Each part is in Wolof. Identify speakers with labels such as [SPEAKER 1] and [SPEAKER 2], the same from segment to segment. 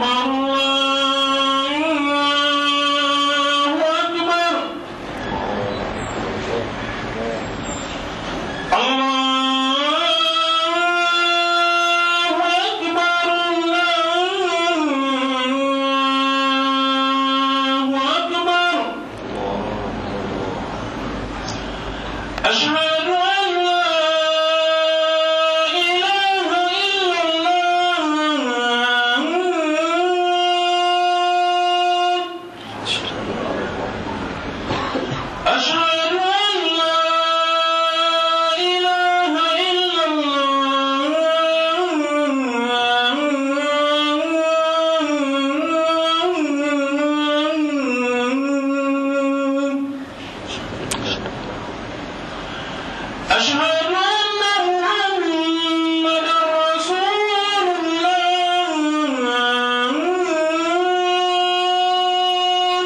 [SPEAKER 1] أكبر الله أكبر الله أكبر الله أكبر أشهد أن لا إله إلا الله أشهد أن لا إله إلا الله أشهد أن محمدا رسول الله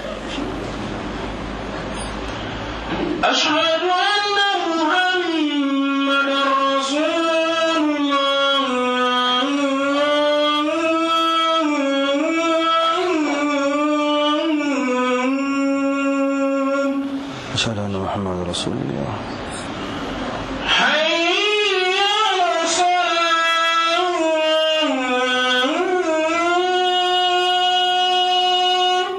[SPEAKER 1] أشهد أن محمدا رسول الله
[SPEAKER 2] أشهد أن محمد رسول الله
[SPEAKER 1] حي على الصلاة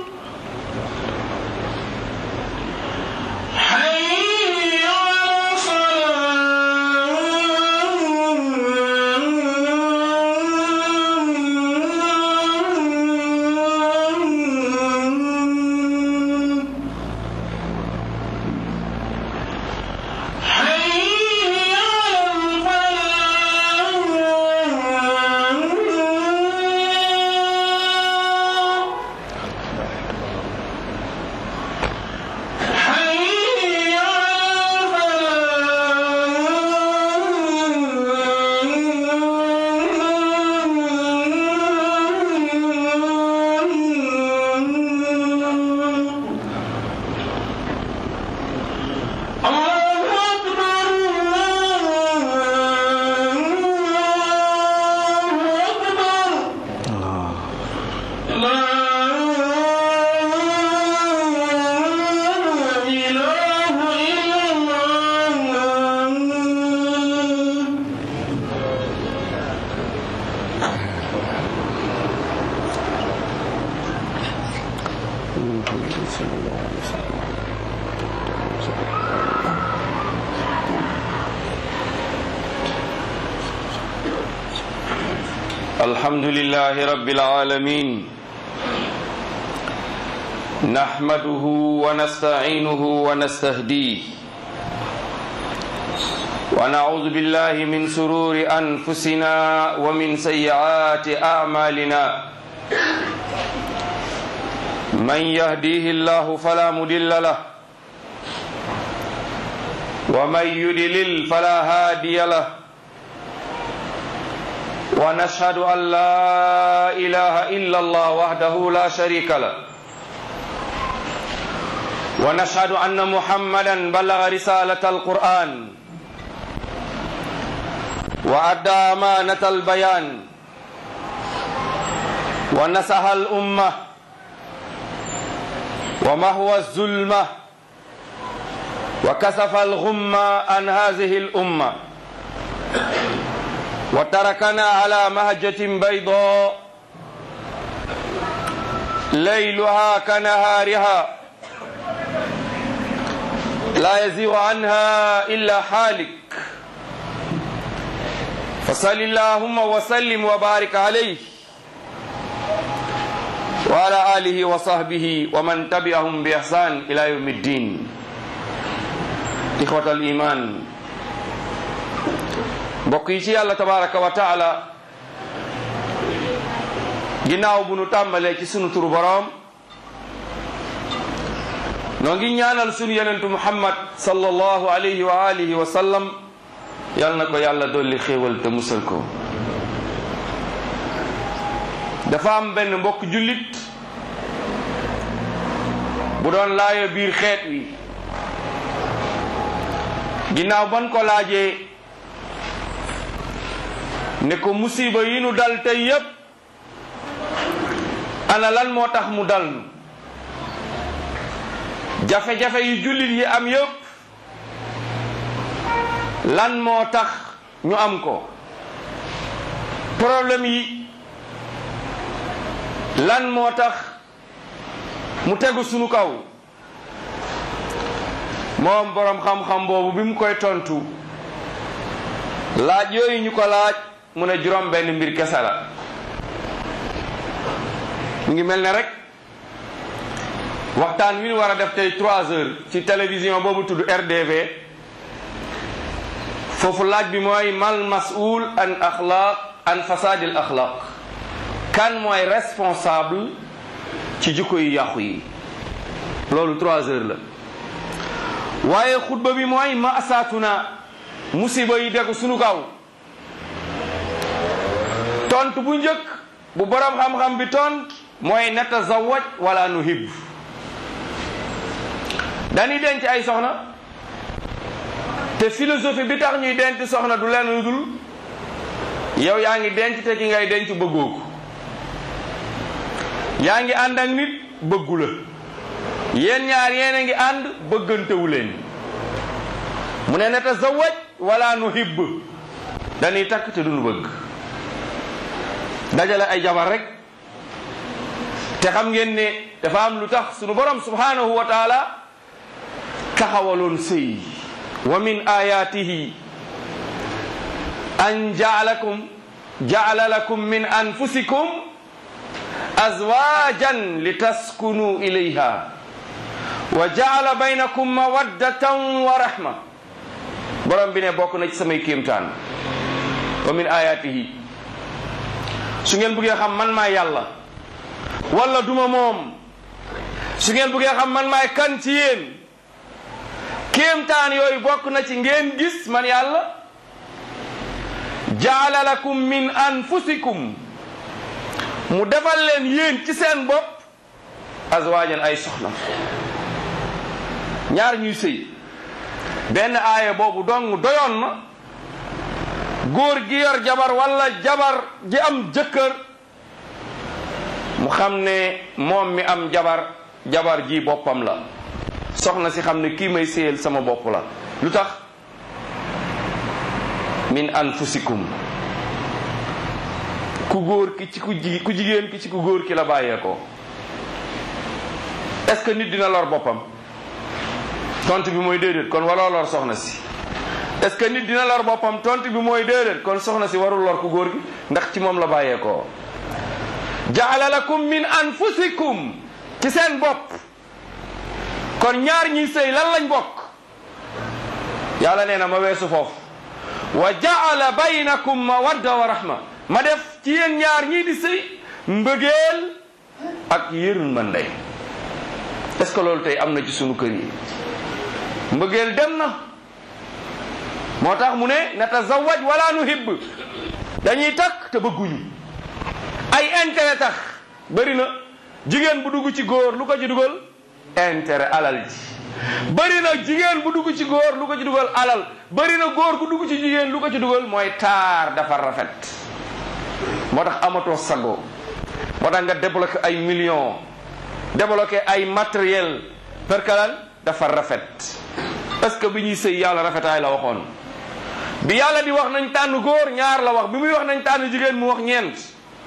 [SPEAKER 1] حي على الصلاة حي على الفلاح حي على الفلاح الله أكبر الله أكبر
[SPEAKER 2] الله
[SPEAKER 1] لا إله إلا الله
[SPEAKER 2] محمد صلى الله عليه وسلم
[SPEAKER 3] الحمد لله رب العالمين نحمده ونستعينه ونستهديه ونعوذ بالله من سرور أنفسنا ومن سيئات أعمالنا من يهديه الله فلا مضل له ومن يضلل فلا هادي له ونشهد أن لا إله إلا الله وحده لا شريك له ونشهد أن محمدا بلغ رسالة القرآن وأدى أمانة البيان ونصح الأمة ومهوى الظلمة وكسف الغمة عن هذه الأمة وتركنا على مهجة بيضاء ليلها كنهارها لا يزيغ عنها إلا حالك فصل اللهم وسلم وبارك عليه وعلى آله وصحبه ومن تبعهم بإحسان إلى يوم الدين إخوة الإيمان mbokk yi ci yàlla tabaraka wa taala ginnaaw bu nu tàmbalee ci sunu turu boroom noo ngi ñaanal sunu yenentu muhammad sallallahu alayhi wa alihi wa sallam yal na ko yàlla dolli xéewal te musal ko dafa am benn mbokk jullit bu doon laayo biir xeet wi ginnaaw ban ko laajee ne ko musiba yi nu dal tey yépp ana lan moo tax mu dal nu jafe-jafe yu jullit yi am yëpp lan moo tax ñu am ko problème yi lan moo tax mu tegu sunu kaw moom boroom xam-xam boobu bi mu koy tontu laaj yooyu ñu ko laaj mu ne juróom benn mbir kese la mu ngi mel ne rek waxtaan wi ñu war a def tey trois heures ci télévision boobu tudd RDV foofu laaj bi mooy mal mas'ul an axlaq an fasadil axlaq kan mooy responsable ci jikko yu yàqu yi loolu trois heures la waaye xutba bi mooy maasaatuna musiba yi degu sunu kaw tont bu njëkk bu borom xam-xam bi tont mooy natazawaj wala nuhib dañuy denc ay soxna te philosophie bi tax ñuy denc soxna du leen lu dul yow yaa ngi denc te ki ngay denc bëggoo ko yaa ngi ànd ak nit bëggu la yéen ñaar yéen a ngi ànd bëggantewu leen mu ne natazawaj wala nuhib dañuy takk te duñu bëgg dajale ay jabar rek te xam ngeen ne dafa am lu tax sunu borom subhanahu wa taala taxawaloon sëy wa min ayatihi an jaalakum jaala lakum min anfusikum azwajan litaskunu ilayha wa jaala baynakum mawaddatan wa rahma borom bi ne bokk na ci samay kéemtaan wa min ayatihi su ngeen bëggee xam man maay yàlla wala duma moom su ngeen bëggee xam man maay kan ci yéen kéemtaan yooyu bokk na ci ngeen gis man yàlla jaala lakum min anfusikum mu defal leen yéen ci seen bopp azwaajan ay soxna ñaar ñuy sëy benn aaya boobu dong doyoon na góor gi yor jabar wala jabar ji am jëkkër mu xam ne moom mi am jabar jabar ji boppam la soxna si xam ne kii may séyal sama bopp la lu tax min anfusikum ku góor ki ci ku ji ku jigéen ki ci ku góor ki la bàyyeekoo est-ce que nit dina lor boppam tontu bi mooy déedéet kon waroo lor soxna si est-ce que nit dina lor boppam tontu bi mooy déedéet kon soxna si warul lor ku góor gi ndax ci moom la bàyyeekoo jaala lakum min anfusikum ci seen bopp kon ñaar ñiy sëy lan lañ bokk yàlla nee na ma weesu foofu wa jaala baynakum mawadda wa rahma ma def ci yéen ñaar ñii di sëy mbëggeel ak yërmande est-ce que loolu tey am na ci sunu kër yi mbëggeel dem na moo tax mu ne natazawaj wala nuhibb dañuy takk te bëgguñu ay intérêt tax bëri na jigéen bu dugg ci góor lu ko ci dugal intérêt alal ji bëri na jigéen bu dugg ci góor lu ko ci dugal alal bëri na góor bu dugg ci jigéen lu ko ci dugal mooy taar dafa rafet moo tax amatoo sago moo tax nga débloqué ay millions débloqué ay matériel perkalan dafa rafet parce que bi ñuy sëy yàlla rafetaay la waxoon bi yàlla di wax nañ tànn góor ñaar la wax bi muy wax nañ tànn jigéen mu wax ñeent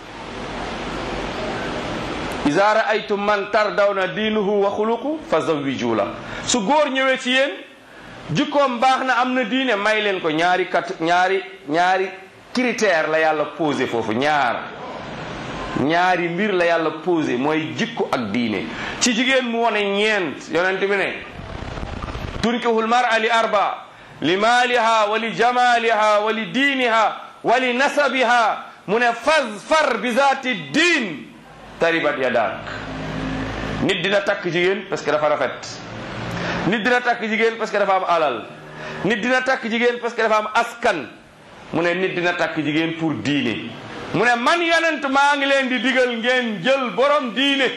[SPEAKER 3] iza raaytum man tardawna diinuhu wa xuluqu fa zawiju la su góor ñëwee ci yéen jikkoom baax na am na diine may leen ko ñaari kat ñaari ñaari critère la yàlla posé foofu ñaar ñaari mbir la yàlla posé mooy jikko ak diine ci jigéen mu wone ñeent yonent bi ne tunkihul mar'a li arba li maaliha wa li jamaliha wa li diiniha wa li nasabiha mu ne fazfar bi zaati diin taribat yadak nit dina takk jigéen parce que dafa rafet nit dina takk jigéen parce que dafa am alal nit dina takk jigéen parce que dafa am askan mu ne nit dina takk jigéen pour diine mu ne man yonent maa ngi leen di digal ngeen jël borom diine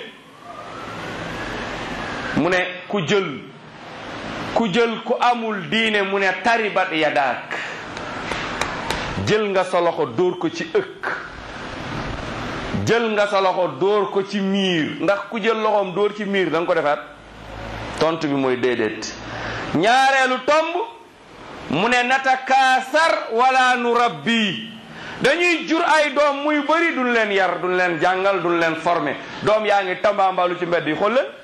[SPEAKER 3] mu ne ku jël ku jël ku amul diine mu ne taribat yadak jël nga sa loxo dóor ko ci ëkk jël nga sa loxo dóor ko ci miir ndax ku jël loxoom dóor ci miir da nga ko defaat tontu bi mooy déedéet ñaareelu tomb mu ne natakaasar wala nu rabbi dañuy jur ay doom muy bëri duñ leen yar duñ leen jàngal duñ leen formé doom yaa ngi tambaambalu ci mbedd yi xool leen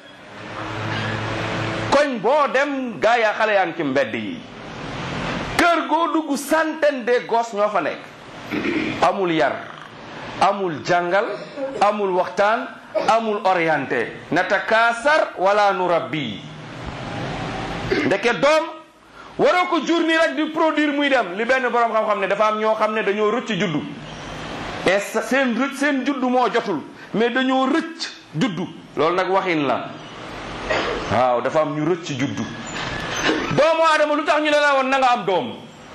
[SPEAKER 3] koñ boo dem gaa yaa xale yaa ngi ci mbedd yi kër goo dugg centaine de gosses ñoo fa nekk amul yar amul jàngal amul waxtaan amul orienté natakaasar wala nu rabbi ndeke doom waroo ko jur nii rek di produire muy dem li benn borom xam-xam ne dafa am ñoo xam ne dañoo rëcc juddu et seen rëcc seen juddu moo jotul mais dañoo rëcc juddu loolu nag waxin la waaw dafa am ñu rëcc juddu doomu aadama lu tax ñu ne la woon na nga am doom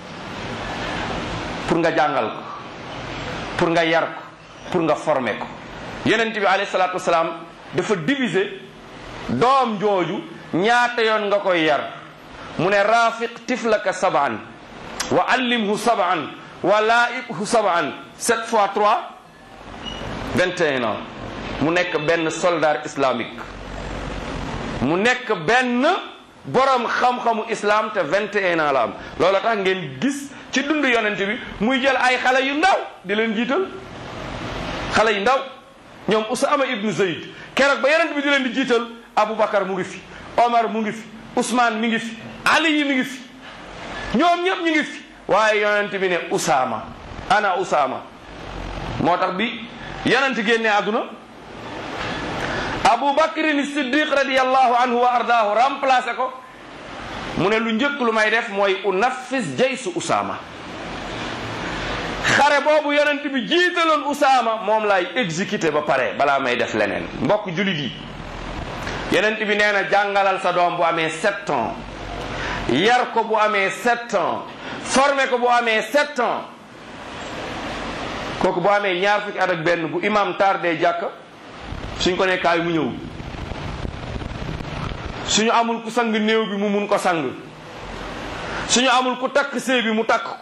[SPEAKER 3] pour nga jàngal ko pour nga yar ko pour nga former ko yonent bi alayhi salaatu wasalaam dafa diviser doom jooju ñaata yoon nga koy yar mu ne rafiq tiflaka saban wa allimhu saban wa laibhu saban sept fois trois vingt et un ans mu nekk benn soldat islamique mu nekk benn borom xam-xamu islam te vingt et un ans la am loolu tax ngeen gis ci dund yonent bi muy jël ay xale yu ndaw di leen jiital xale yu ndaw ñoom Usaama ibnu Zayd keroog ba yonent bi di leen di jiital Aboubacar mu ngi fi Omar mu ngi fi Ousmane mi ngi fi Ali yi mi ngi fi ñoom ñëpp ñu ngi fi waaye yonent bi ne Usaama ana Usaama moo tax bi yonent génne àdduna Abu Bakrin Siddiq radiyallahu anhu wa ardaahu remplacé ko mu ne lu njëkk lu may def mooy unaffis jaysu Usaama xare boobu yonent bi jiitaloon Usaama moom laay exécuté ba pare balaa may def leneen mbokk julit yi yonent bi nee na jàngalal sa doom bu amee sept ans yar ko bu amee sept ans formé ko bu amee sept ans kooku bu amee ñaar fukki at ak benn bu imam tardé jàkk suñ ko nekkaay mu ñëw suñu amul ku sang néew bi mu mun ko sang suñu amul ku takk sëy bi mu takk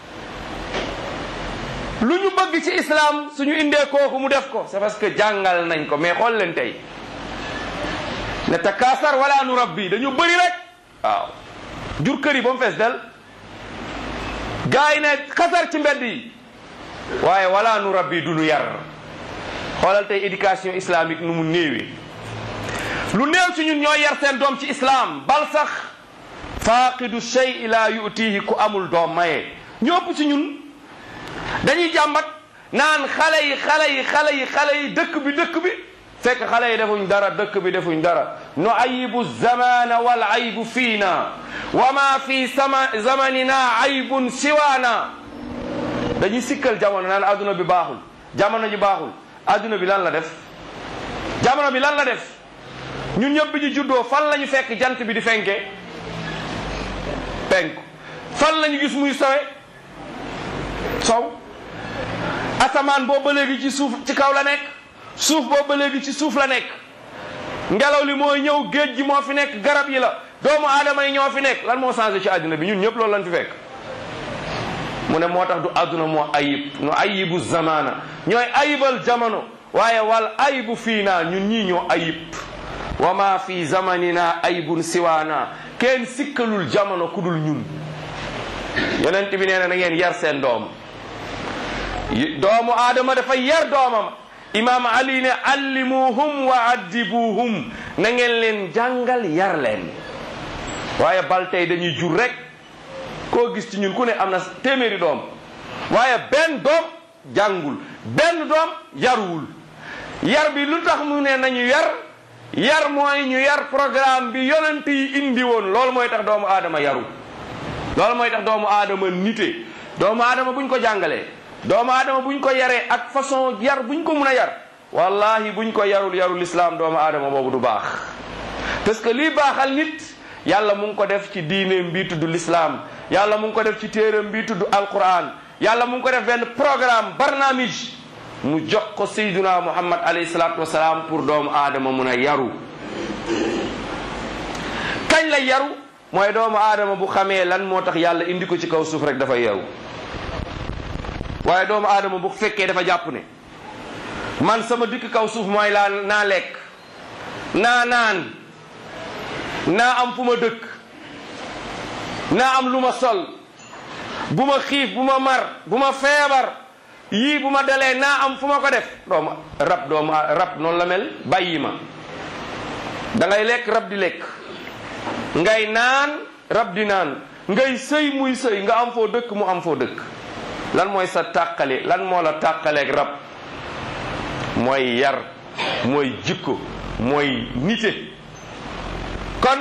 [SPEAKER 3] lu ñu bëgg ci islam suñu indee kooku mu def ko c'est parce que jàngal nañ ko mais xool leen tey ne takaasar wala nu rabbi dañu bëri rek waaw jur kër yi ba mu fees del gars yi ne xasar ci mbedd yi waaye wala nu rabbi du nu yar xoolal tey éducation islamique nu mu néewee lu néew ci ñun ñooy yar seen doom ci islam bal sax faaqidu shay la yutihi ku amul doom maye ñëpp ci ñun dañuy jàmbat naan xale yi xale yi xale yi xale yi dëkk bi dëkk bi fekk xale yi defuñ dara dëkk bi defuñ dara nu ayibu zamana wal aybu fiina wa ma fi sama zamanina aybun siwaana dañuy sikkal jamono naan adduna bi baaxul jamono ji baaxul adduna bi lan la def jamono bi lan la def ñun ñëpp bi ñu juddoo fan la ñu fekk jant bi di fenke penku fan la ñu gis muy sawe sow asamaan boobu ba léegi ci suuf ci kaw la nekk suuf boobu ba léegi ci suuf la nekk ngelaw li mooy ñëw géej gi moo fi nekk garab yi la doomu aadama yi ñoo fi nekk lan moo changé ci àddina bi ñun ñëpp loolu lañ fi fekk mu ne moo tax du àdduna moo ayib nu ayibu zamana ñooy ayibal jamono waaye wal ayibu fii naa ñun ñii ñoo ayib wa ma fi zamanina ayibun siwaana kenn sikkalul jamono ku dul ñun yonent bi nee na na ngeen yar seen doom doomu aadama dafay yar doomam imaam ali ne allimuhum wa addibuhum na ngeen leen jàngal yar leen waaye bal tey dañuy jur rek koo gis ci ñun ku ne am na téeméeri doom waaye benn doom jàngul benn doom yaruwul yar bi lu tax mu ne nañu yar yar mooy ñu yar programme bi yonent yi indi woon loolu mooy tax doomu aadama yaru loolu mooy tax doomu aadama nite doomu aadama buñ ko jàngalee doomu aadama buñ ko yaree ak façon yar buñ ko mun a yar wallahi buñ ko yarul yarul islam doomu aadama boobu du baax parce que lii baaxal nit yàlla mu ngi ko def ci diineem bii tudd l'islam yàlla mu ngi ko def ci téeram bii tudd alquran yàlla mu ngi ko def benn programme barnaamij mu jox ko sayduna muhammad alayhi salatu wasalaam pour doomu aadama mun a yaru kañ la yaru mooy doomu aadama bu xamee lan moo tax yàlla indi ko ci kaw suuf rek dafay yaru waaye doomu aadama bu fekkee dafa jàpp ne man sama dikk kaw suuf mooy laa naa lekk naa naan naa am fu ma dëkk naa am lu ma sol bu ma xiif bu ma mar bu ma feebar yii bu ma dalee naa am fu ma ko def doomu rab doomu rab noonu la mel bàyyi ma da ngay lekk rab di lekk ngay naan rab di naan ngay sëy muy sëy nga am foo dëkk mu am foo dëkk lan mooy sa tàqale lan moo la tàqaleeg rab mooy yar mooy jikko mooy nite kon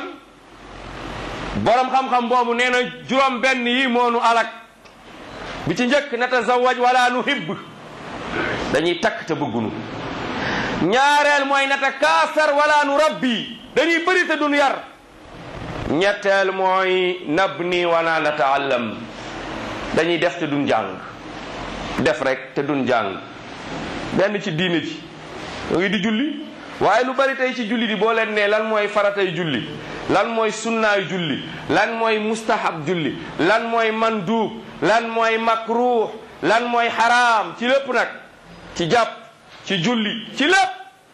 [SPEAKER 3] borom xam-xam boobu nee na juróom benn yi moonu alak bi ci njëkk natazawaj wala nu hibb dañuy takk te bëggunu ñaareel mooy nata kaasar wala nu rabbi dañuy bëri te duñ yar ñetteel mooy nabni wala nataallam dañuy def te duñ jàng def rek te duñ jàng benn ci diine ji yoo ngi di julli waaye lu bari tey ci julli di boo leen ne lan mooy faratay julli lan mooy sunnaay julli lan mooy mustahab julli lan mooy manduub lan mooy makruh lan mooy xaraam ci lépp nag ci jàpp ci julli ci lépp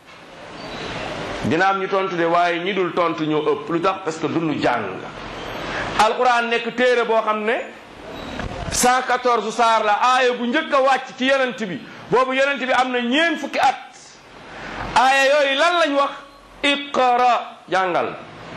[SPEAKER 3] dina am ñu tontu de waaye ñi dul tontu ñoo ëpp lu tax parce que duñu jàng alquran nekk téere boo xam ne 114 saar la aaya bu njëkk a wàcc ci yonent bi boobu yonent bi am na ñeen fukki at aaya yooyu lan lañ wax iqra jàngal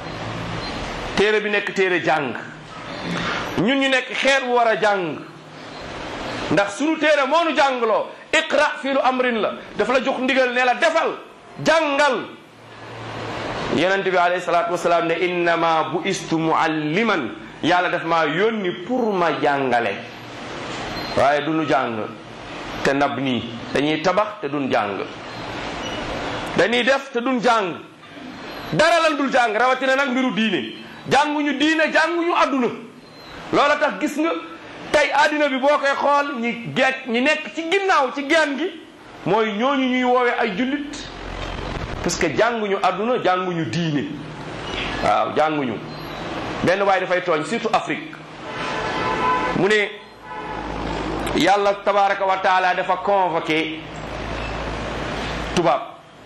[SPEAKER 3] téere bi nekk téere jàng ñun ñu nekk xeet wu war a jàng ndax sunu téere moo nu jàngloo iqra fii lu amrin la dafa la jox ndigal ne la defal jàngal yonent bi alayhi salaatu wasalaam ne innama bu istu mualliman yàlla daf maa yónni pour ma jàngale waaye du nu jàng te nab nii dañuy tabax te duñ jàng dañuy def te duñ jàng dara lan dul jàng rawatina nag mbiru diine jànguñu diine jànguñu àdduna loola tax gis nga tey àddina bi boo koy xool ñi geet ñi nekk ci ginnaaw ci geen gi mooy ñooñu ñuy woowe ay jullit parce que jànguñu àdduna jànguñu diine waaw jànguñu benn waaye dafay tooñ surtout Afrique mu ne yàlla tabaraka wa taala dafa convoqué tubaab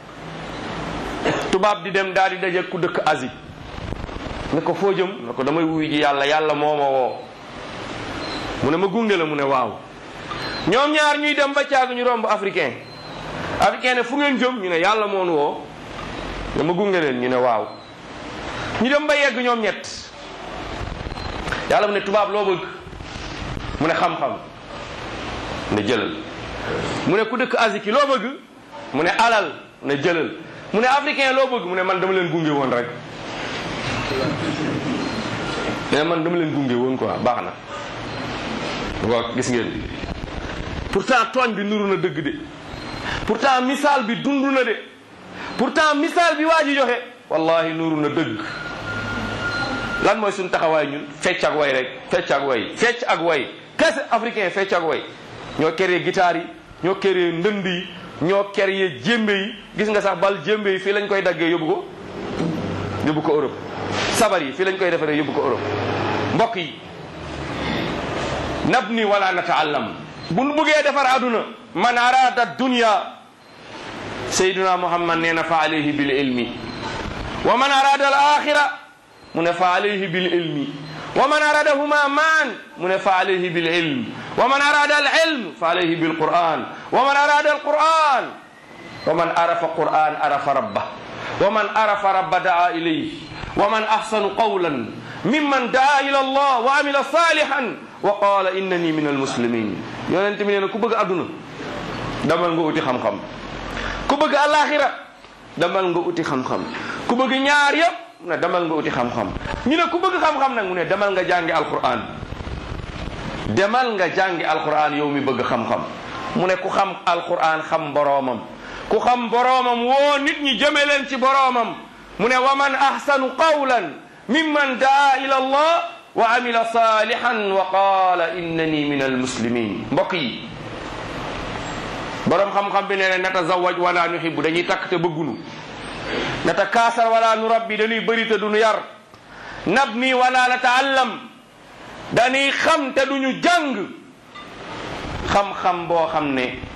[SPEAKER 3] tubaab di dem daal di daje ku dëkk Asie ne ko foo jëm ne ko damay wuy ji yàlla yàlla moo ma woo mu ne ma gunge la mu ne waaw ñoom ñaar ñuy dem ba caag ñu romb africain africain ne fu ngeen jëm ñu ne yàlla moo nu woo ne ma gunge leen ñu ne waaw ñu dem ba yegg ñoom ñett yàlla mu ne tubaab loo bëgg mu ne xam-xam ne jëlal mu ne ku dëkk Asie ki loo bëgg mu ne alal ne jëlal mu ne africain loo bëgg mu ne man dama leen gunge woon rek mais man dama leen gunge woon quoi baax na waaw gis ngeen pourtant tooñ bi nuru na dëgg de pourtant misaal bi dund na de pourtant misaal bi waa ji joxe wallahi nuru na dëgg lan mooy suñu taxawaay ñun fecc ak way rek fecc ak way fecc ak way kese africain fecc ak way ñoo créé guitare yi ñoo créé ndënd yi ñoo créé jémbe yi gis nga sax bal jémbe yi fii lañ koy daggee yóbbu ko yóbbu ko Europe sabar yi fii lañ koy defaree yóbbu ko Europe mbokk yi nabni wala nataallam bu nu bëggee defar aduna man arada dunya sayyiduna muhammad nee na fa alayhi bil ilmi wa man arada al axira mu ne fa alayhi bil ilmi wa man aradahuma maan mu ne fa alayhi bil ilm wa man arada al ilm fa alayhi bil quran wa man arada al quran wa man arafa quran arafa rabbah wa man arafa rabba daa ilayhi wa man ahsanu qawlan mimman daa ila allah wa amila salihan wa qala innani min almuslimin yonent bi nee na ku bëgg adduna damal nga uti xam-xam ku bëgg alaxira damal nga uti xam-xam ku bëgg ñaar yëpp mu ne damal nga uti xam-xam ñu ne ku bëgg xam-xam nag mu ne demal nga jàngi alquran demal nga jàngi alquran yow mi bëgg xam-xam mu ne ku xam alquran xam boroomam ku xam boroomam woo nit ñi jëme leen ci boroomam mu ne wa man ahsanu qawlan mimman daa ila allah wa amila salihan wa qala innani min almuslimin mbokk yi boroom xam-xam bi nee na natazawaj wala nuhibbu dañuy takk te bëggunu nata kaasar wala nu rabbi dañuy bëri te duñu yar nabni wala nataallam dañuy xam te duñu jàng xam-xam boo xam ne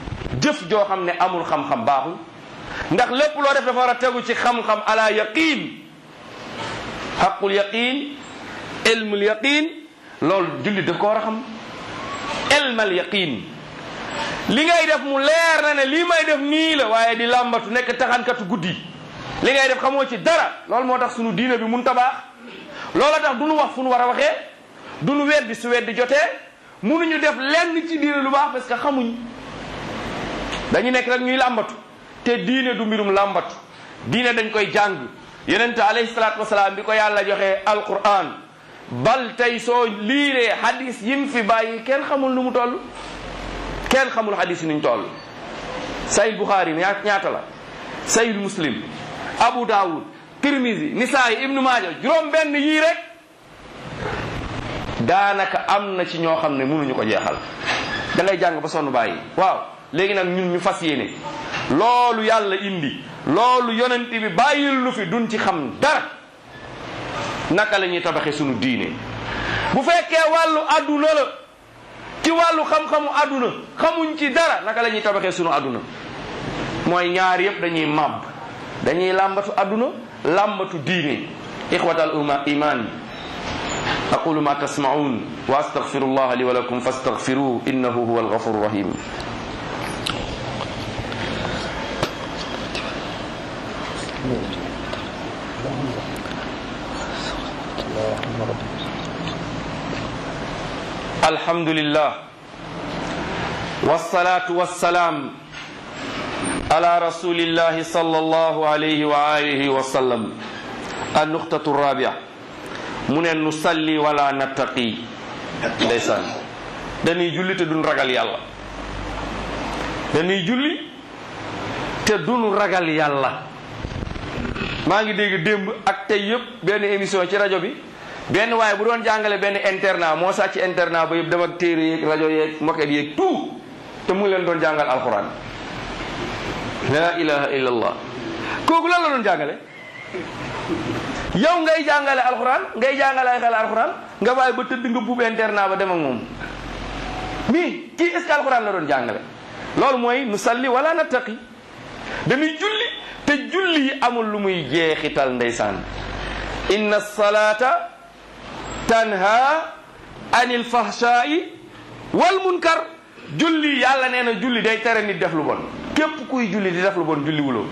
[SPEAKER 3] jëf joo xam ne amul xam-xam baaxul ndax lépp loo def dafa war a tegu ci xam-xam ala yaqin xaqul yaqin ilmul yaqin loolu jullit daf ko war a xam ilmal yaqin li ngay def mu leer na ne lii may def nii la waaye di làmbatu nekk taxankatu guddi li ngay def xamoo ci dara loolu moo tax sunu diine bi mun tabaax loola tax du nu wax fu nu war a waxee du nu weddi su weddi jotee munuñu def lenn ci diine lu baax parce que xamuñ dañu nekk rek ñuy làmbatu te diine du mbirum làmbatu diine dañ koy jàng yonente alayhi salaatu wasalaam bi ko yàlla joxee alquran bal tey soo liiree hadis yim fi bàyyi kenn xamul nu mu toll kenn xamul hadis yi nuñ toll sayid buxaari ñaa ñaata la sayid muslim abu daawud tirmisi nisaayi ibnu maaja juróom benn yii rek daanaka am na ci ñoo xam ne mënuñu ko jeexal da ngay jàng ba sonn bàyyi waaw léegi nag ñun ñu fas yéene loolu yàlla indi loolu yonent bi bàyyil lu fi duñ ci xam dara naka la ñuy tabaxee sunu diine bu fekkee wàllu adduna la ci wàllu xam-xamu adduna xamuñ ci dara naka la ñuy tabaxee sunu adduna mooy ñaar yëpp dañuy màbb dañuy làmbatu adduna làmbatu diine ixwatal uma iman aqulu ma tasmaun wa astaghfiru allah li wa lakum fastaghfiruhu innahu huwa alghafur rahim الحمد لله والصلاة والسلام على رسول الله صلى الله عليه وآله وسلم النقطة الرابعة من نصلي ولا نتقي ndeysaan dañuy julli te duñ ragal yàlla dañuy julli te duñ ragal yàlla maa ngi dégg démb ak tey yëpp benn émission ci rajo bi benn waaye bu doon jàngale benn internat moo sàcc internat ba yëpp dem ak téere yeeg rajo yeeg moket yeeg tout te mu ngi leen doon jàngal alquran la ilaha illa allah kooku lan la doon jàngale yow ngay jàngale alquran ngay jàngale ay xel alquran nga bàyyi ba tëdd nga buub internat ba dem ak moom mais kii est ce que alquran la doon jàngale loolu mooy nu salli wala nattaqi dañuy julli te julli yi amul lu muy jeexital ndeysaan inna salata tanha anil fahshai wal munkar julli yàlla nee na julli day tere nit def lu bon képp kuy julli di def lu bon julli wuloo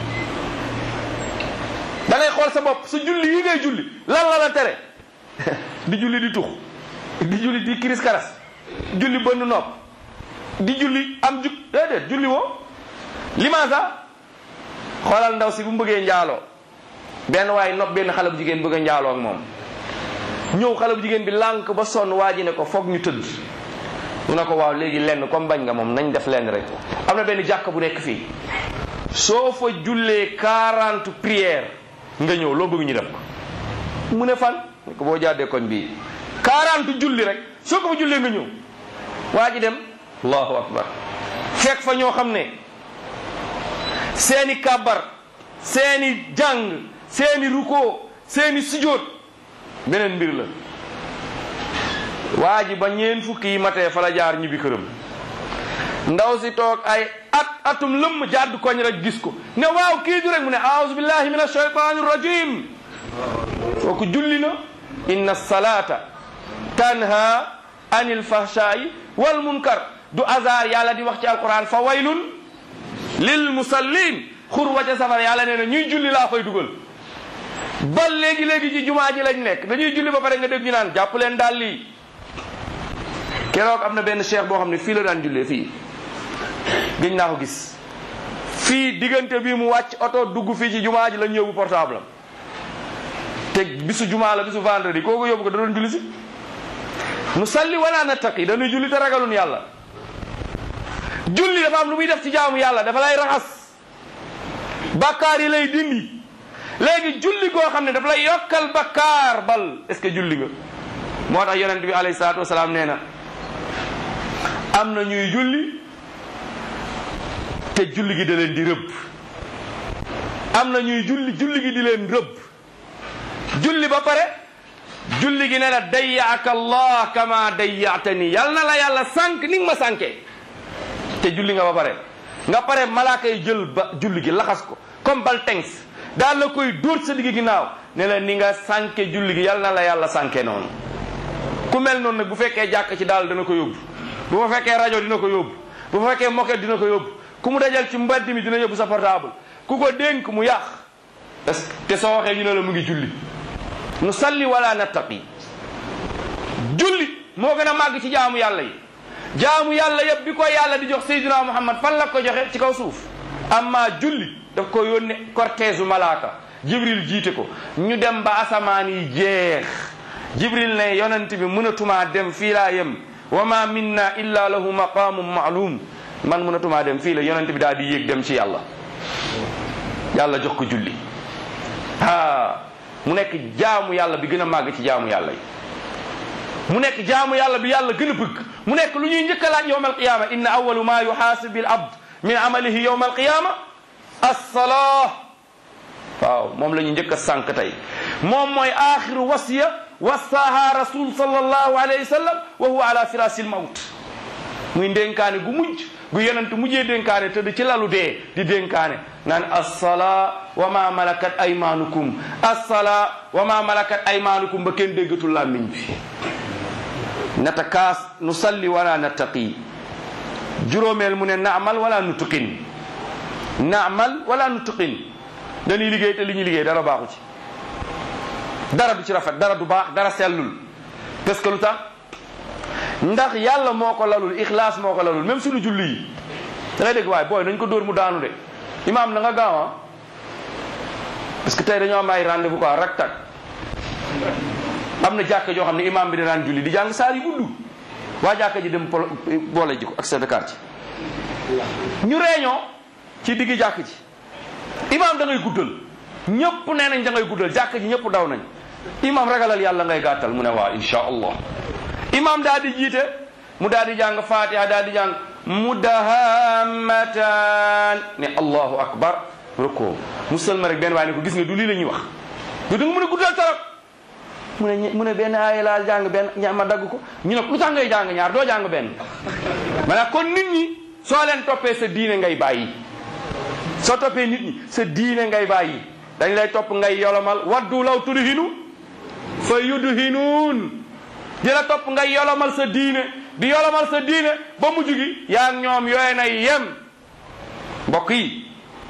[SPEAKER 3] da ngay xool sa bopp sa julli yi ngay julli lan la la tere di julli di tux di julli di kiris karas julli bënn nopp di julli am jug déedéet julli woo limaasa xoolal ndaw si bu mu bëggee njaaloo benn waaye nopp benn xale bu jigéen bëgg a njaaloo ak moom ñëw xale bu jigéen bi lànk ba sonn waa ji ne ko foog ñu tëdd mu ne ko waaw léegi lenn comme bañ nga moom nañ def lenn rek am na benn jàkk bu nekk fii soo fa jullee quarante prières nga ñëw loo bëgg ñu def ko mu ne fan ko boo jàddee koñ bii quarante julli rek soo ko fa jullee nga ñëw waa ji dem allahu akbar fekk fa ñoo xam ne seeni kàbbar seeni jàng seeni ruko seeni sujjóot beneen mbir la waa ji ba ñeen fukki yi matee fa la jaar ñibbi këram ndaw si toog ay at atum lëmm jàdd koñ rek gis ko ne waaw kii du rek mu ne aouzu billahi min ashaytani rajim kooku julli na inna salata tanha anil fahshai wal munkar du hasard yàlla di wax ci alquran fa waylun lil musallin xur wa ca safar yàlla nee na ñuy julli laa koy dugal ba léegi léegi ci jumaa ji lañ nekk dañuy julli ba pare nga dégg ñu naan jàpp leen daal lii keroog am na benn cheikh boo xam ne fii la daan jullee fii gëj naa ko gis fii diggante bii mu wàcc oto dugg fii ci jumaa ji lañ yóbbu portable am te bisu jumaa la bisu vendredi kooku yóbbu ko da doon julli si nu salli wala nattaqi dañuy julli te ragalun yàlla julli dafa am lu muy def ci jaamu yàlla dafa lay raxas bakkaar yi lay dindi léegi julli goo xam ne dafa lay yokkal bakkaar bal est ce que julli nga moo tax yonent bi alayhi salaatu wasalaam nee na am na ñuy julli te julli gi da leen di rëbb am na ñuy julli julli gi di leen rëbb julli ba pare julli gi ne la dayyaaka allah kama dayyaatani yal na la yàlla sànq ni nga ma sànkee te julli nga ba pare nga pare malaaka yi jël ba julli gi laxas ko comme bal tengs daal la koy dóor sa digg ginnaaw ne la ni nga sànke julli gi yal na la yàlla sànke noonu ku mel noonu nag bu fekkee jàkk ci daal dana ko yóbbu bu fa fekkee rajo dina ko yóbbu bu fa fekkee moquette dina ko yóbbu ku mu dajal ci mbedd mi dina yóbbu sa portable ku ko dénk mu yàq est te soo waxee ñu ne la mu ngi julli nu salli wala nattaqi julli moo gën a màgg ci jaamu yàlla yi jaamu yàlla yëpp bi ko yàlla di jox Seydina Muhammad fan la ko joxe ci kaw suuf amma julli daf ko yónne cortège malaaka jibril jiite ko ñu dem ba asamaan yi jeex jibril ne yonent bi mënatumaa dem fii laa yem wa ma minna illa lahu maqamun maalum man mënatumaa dem fii la yonent bi daal di yéeg dem ci yàlla yàlla jox ko julli ah mu nekk jaamu yàlla bi gën a màgg ci jaamu yàlla yi mu nekk jaamu yàlla bi yàlla gën a bëgg mu nekk lu ñuy njëkk a laaj yowma alqiyama inna awalu ma yuxaasibu al abd min amalihi yowma alqiyama alsalaa waaw moom la ñu njëkk a sànq tey moom mooy axiru wasiya wassaaha rasul sallallahu alayhi wa sallam wa huwa ala firasi l mawt muy dénkaane gu mujj gu yonent mujjee dénkaane tëdd ci lalu dee di dénkaane naan assalaa wa ma malakat aymanukum assalaa wa ma malakat aymanukum ba kenn déggatul làmmiñ bi natakaas nu salli wala nattaqi juróomeel mu ne naamal wala nutuqin naamal wala nutuqin dañuy liggéey te li ñuy liggéey dara baaxu ci dara du ci rafet dara du baax dara sellul parce que lu tax ndax yàlla moo ko lalul ixlaas moo ko lalul même suñu julli yi da ngay dégg waaye booy nañ ko dóor mu daanu de imaam na nga gaaw ah parce que tey dañoo am ay rendez-vous quoi rak tak am na jàkka joo xam ne imaam bi danaan julli di jàng saar yi gudd waa jàkka ji dem polo boole ji ko ak chef de quartier ñu réunion ci diggi jàkk ji imaam da ngay guddal ñëpp nee nañ da ngay guddal jàkk ji ñëpp daw nañ imaam ragalal yàlla ngay gàttal mu ne waa insha allah imaam daal di jiite mu daal di jàng fatiha daal di jàng mudahammatan ne allahu akbar roko musalma rek benn waaye ne ko gis nga du lii la ñuy wax du da nga mën a guddal torop mu ne mu ne benn aaya laal jàng benn ña ma dagg ko ñu ne lu tax ngay jàng ñaar doo jàng benn maanaam kon nit ñi soo leen toppee sa diine ngay bàyyi soo toppee nit ñi sa diine ngay bàyyi dañ lay topp ngay yolomal waddu law tudhinu fa yudhinuun di la topp ngay yolomal sa diine di yolomal sa diine ba mujj gi yaa ngi ñoom yooye na yem mbokk yi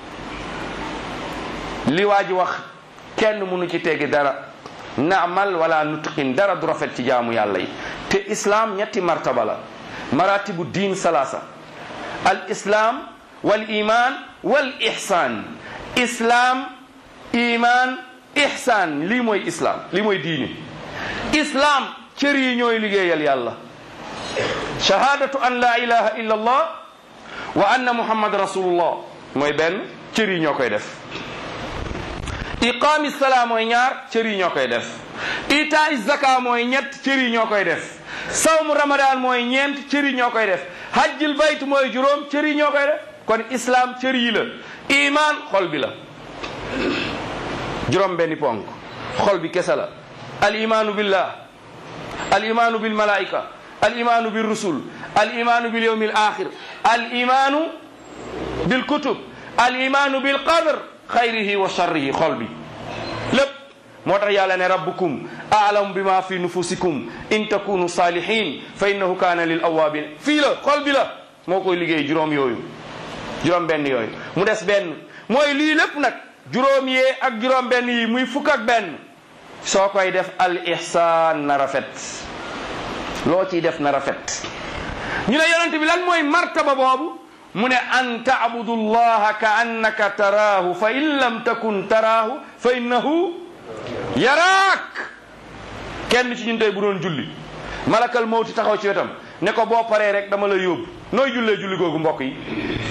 [SPEAKER 3] li waa ji wax kenn mënu ci teggi dara naamal wala nutqin dara du rafet ci jaamu yàlla yi te islam ñetti martaba la maratibu diin salaasa al islam wal iman wal ihsan islam iman ihsan lii mooy islam lii mooy diine islam cër yi ñooy liggéeyal yàlla shahadatu an la ilaha illa allah wa anna muhammad rasulullah mooy benn cër yi ñoo koy def iqaami salaa mooy ñaar cër yi ñoo koy def itaay zaka mooy ñett cër yi ñoo koy def sawmu ramadan mooy ñeent cër yi ñoo koy def hajjil bayt mooy juróom cër yi ñoo koy def kon islam cër yi la iman xol bi la juróom benni ponk xol bi kese la al imanu billah al imanu bil malaika al imanu bil rusul al imanu bil yawmil akhir al imanu bil kutub al imanu bil qadr xayrihi wa sharrihi xol bi lépp moo tax yàlla ne rabbukum aalamu bima fi nufusikum in takunu salihin fa innahu kaana lil awabin fii la xol bi la moo koy liggéey juróom yooyu juróom benn yooyu mu des benn mooy lii lépp nag juróom yee ak juróom benn yi muy fukk ak benn soo koy def al ihsan na rafet loo ciy def na rafet ñu ne yonent bi lan mooy martaba boobu mu ne an taabudu llaha ka annaka taraahu fa in lam takun taraahu fa innahu yaraak kenn ci ñun tey bu doon julli malakal mawti taxaw ci wetam ne ko boo paree rek dama la yóbbu nooy jullee julli googu mbokk yi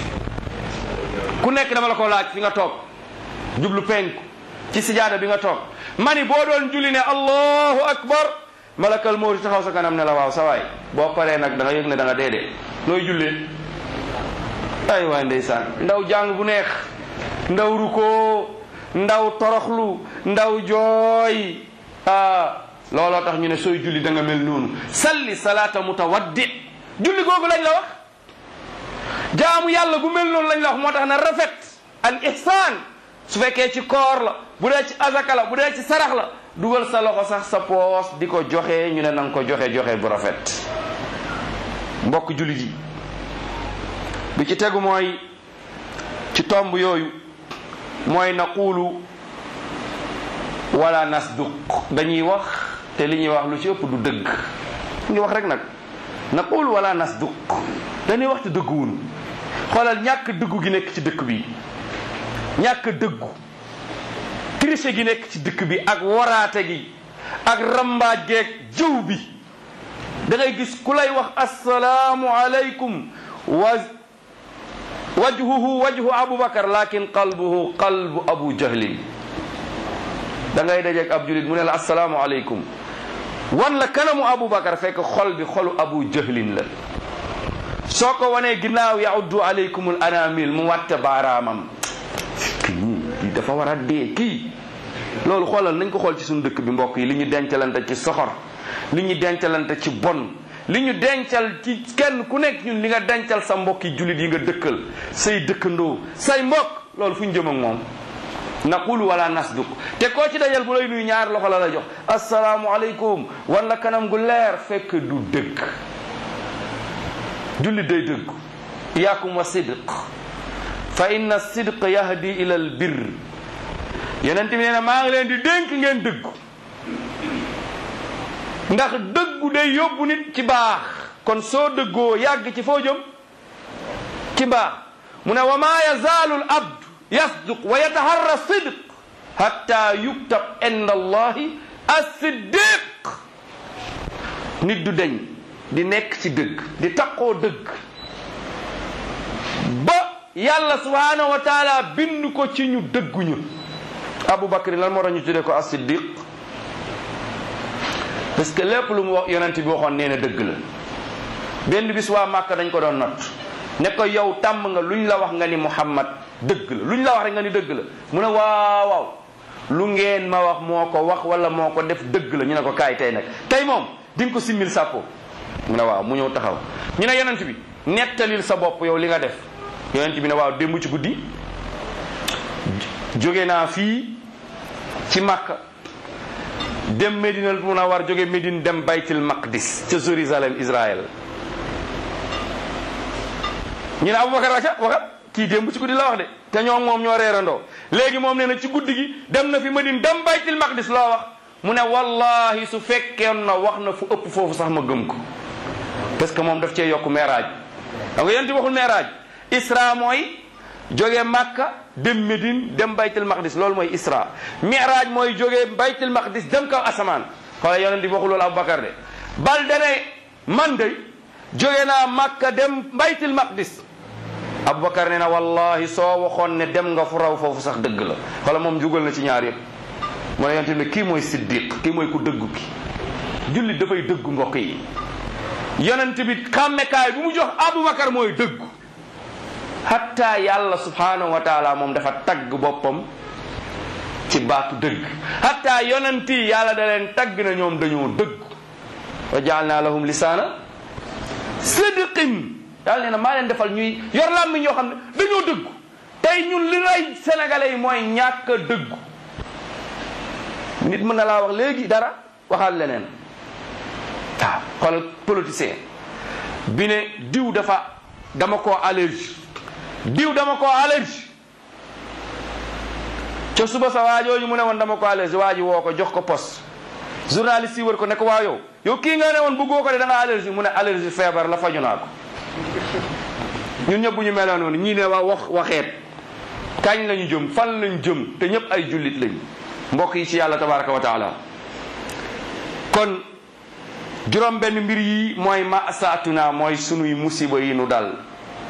[SPEAKER 3] ku nekk dama la ko laaj fi nga toog jublu penku ci sijaada bi nga toog mani boo doon julli ne allahu akbar malakal mawti taxaw sa kanam ne la waaw sa waay boo paree nag da nga yëg ne da nga dee dee nooy jullee ay waay ndeysaan ndaw jàng bu neex ndaw ruko ndaw toroxlu ndaw jooy ah looloo tax ñu ne sooy julli da nga mel noonu salli salaata mutawaddi julli googu lañ la wax jaamu yàlla gu mel noonu lañ la wax moo tax na rafet al ihsaan su fekkee ci koor la bu dee ci azaka la bu dee ci sarax la dugal sa loxo sax sa poos di ko joxe ñu ne nanga ko joxe joxe bu rafet mbokk jullit yi bi ci tegu mooy ci tomb yooyu mooy naqulu wala nasduq dañuy wax te li ñuy wax lu ci ëpp du dëgg ngi wax rek nag naqulu wala nasduq dañuy wax te dëgguwun xoolal ñàkk dëggu gi nekk ci dëkk bi ñàkk dëggu triche gi nekk ci dëkk bi ak waraate gi ak rambaaj geeg jëw bi da ngay gis ku lay wax assalaamu aleykum wa wajhuhu wajhu abubakar lakin qalbuhu qalbu abu jahlin da ngay dajeeg ab julit mu ne la assalaamu aleykum wan la kanamu abubakar fekk xol bi xolu abu jahlin la soo ko wanee ginnaaw yauddu aleykumul anamil mu watte baaraamam kii dafa war a dee kii loolu xoolal nañ ko xool ci suñu dëkk bi mbokk yi li ñu dencalante ci soxor li ñu dencalante ci bon li ñu dencal ci kenn ku nekk ñun li nga dencal sa mbokki jullit yi nga dëkkal say dëkkandoo say mbokk loolu fu ñu jëm ak moom naqulu wala nasduq te koo ci dajal bu lay nuyu ñaar loxo la la jox asalaamu aleykum wan la kanam gu leer fekk du dëgg jullit day dëgg iyaakum wa sidq fa inna sidq yahdi ila al birr yeneen bi nee na maa ngi leen di dénk ngeen dëggu ndax dëggu day yóbbu nit ci baax kon soo dëggoo yàgg ci foo jëm ci baax mu ne wa maa yazaalu al abd yasduq wa yataharra sidq hatta yuktab inda allahi as-siddiq nit du deñ di nekk ci dëgg di taqoo dëgg ba yàlla subhanahu wa taala bind ko ci ñu dëgguñu Abu Bakr lan moo tax ñu tuddee ko as-siddiq parce que lépp lu mu wax yonent bi waxoon nee na dëgg la benn bis waa Màkka dañ ko doon not ne ko yow tàmm nga luñ la wax nga ni Muhammad dëgg la luñ la wax rek nga ni dëgg la mu ne waaw waaw lu ngeen ma wax moo ko wax wala moo ko def dëgg la ñu ne ko kaay tey nag tey moom di nga ko simmil sàppo mu ne waaw mu ñëw taxaw ñu ne yonent bi nettalil sa bopp yow li nga def yonent bi ne waaw démb ci guddi jóge naa fii ci Makka dem Medina Munawwar jóge Medine dem Baytil Maqdis ca Jérusalem Israël ñu ne Aboubacar waca waxat kii démb ci guddi la wax de te ñoo moom ñoo reerandoo léegi moom nee na ci guddi gi dem na fi Medine dem Baytil Maqdis loo wax mu ne wallahi su fekkeon na wax na fu ëpp foofu sax ma gëm ko parce que moom daf cee yokk meeraaj da nga yonti waxul meeraaj isra mooy jóge Makka dem Médine dem baytul maqdis loolu mooy isra miraaj mooy jóge baytul maqdis dem kaw asamaan xoola yonent bi waxul loolu Aboubacar de bal dane man de jóge naa Makka dem baytul maqdis Aboubacar ne na wallahi soo waxoon ne dem nga fu raw foofu sax dëgg la xoola moom jugal na ci ñaar yëpp mu ne yonent bi kii mooy siddiq kii mooy ku dëggu ki jullit dafay dëggu mbokk yi yonent bi xàmmekaay bu mu jox Aboubacar mooy dëggu hatta yàlla subhanahu wa taala moom dafa tagg boppam ci baatu dëgg hatta yonent yi yàlla da leen tagg na ñoom dañoo dëgg wa jaalna lahum lisaana sidqin yàlla nee na maa leen defal ñuy yor làmmiñ ñoo xam ne dañoo dëggu tey ñun li rey sénégalais yi mooy ñàkk a dëggu nit mën na laa wax léegi dara waxal leneen waaw xoolal politicien bi ne diw dafa dama koo allergie diw dama ko allergie ca suba sa waajooju mu ne woon dama ko allergie waa ji woo ko jox ko poste journaliste yi wër ko ne ko waa yow yow kii nga ne woon bëggoo ko de da nga allergie mu ne allergie feebar la faju naa ko ñun ñëpp bu ñu meloon noonu ñii ne waa wax waxeet kañ lañu jëm fan lañu jëm te ñëpp ay jullit lañ mbokk yi ci yàlla tabaraka wa taala kon juróom benn mbir yi mooy masaatuna mooy sunuy musiba yi nu dal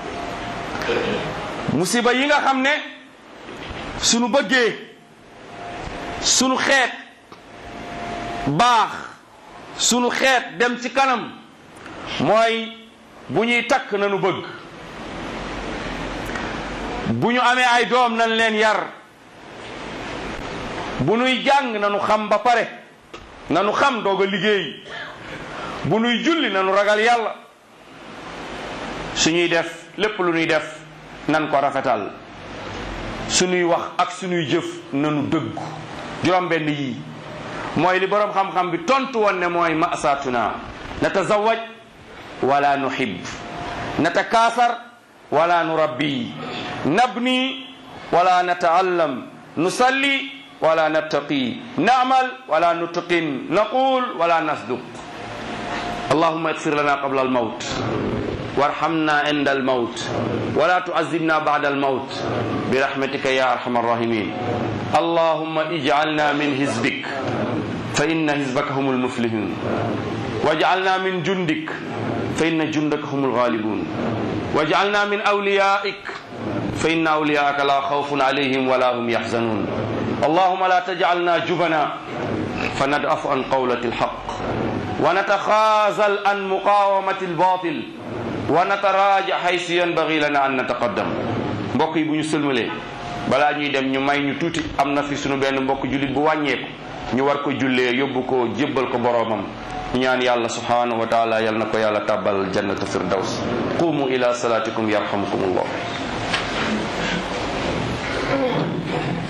[SPEAKER 3] musiba yi nga xam ne sunu bëggee sunu xeet baax sunu xeet dem ci kanam mooy bu ñuy takk nanu bëgg bu ñu amee ay doom nañ leen yar bu nuy jàng nanu xam ba pare nanu xam doog a liggéey bu nuy julli nanu ragal yàlla suñuy def lépp lu ñuy def nan ko rafetal suñuy wax ak suñuy jëf nanu dëggu juróom benn yii mooy li boroom xam-xam bi tontu woon ne mooy masatuna natazawaj wala nuhib natakaasar wala nurabbi nabni wala nataallam nusalli wala nattaqi namal wala nutqin naqul wala nasduq اللهم اغفر لنا قبل الموت وارحمنا عند الموت ولا تعذبنا بعد الموت برحمتك يا ارحم الراحمين اللهم اجعلنا من حزبك فان حزبك هم المفلحون واجعلنا من جندك فان جندك هم الغالبون واجعلنا من اوليائك فان اولياءك لا خوف عليهم ولا هم يحزنون اللهم لا تجعلنا جبنا فندأف عن قولة الحق ونتخاذل عن مقاومة الباطل ونتراجع حيث ينبغي لنا أن نتقدم mbokk yi bu ñu sëlmalee balaa ñuy dem ñu may ñu tuuti am na fi sunu benn mbokk jullit bu wàññeeku ñu war ko jullee yóbbu ko jébbal ko boroomam ñu ñaan yàlla subhanahu wa taala yal na ko yàlla tàbbal jannatu firdaws qumu ila salatikum yarhamukum allah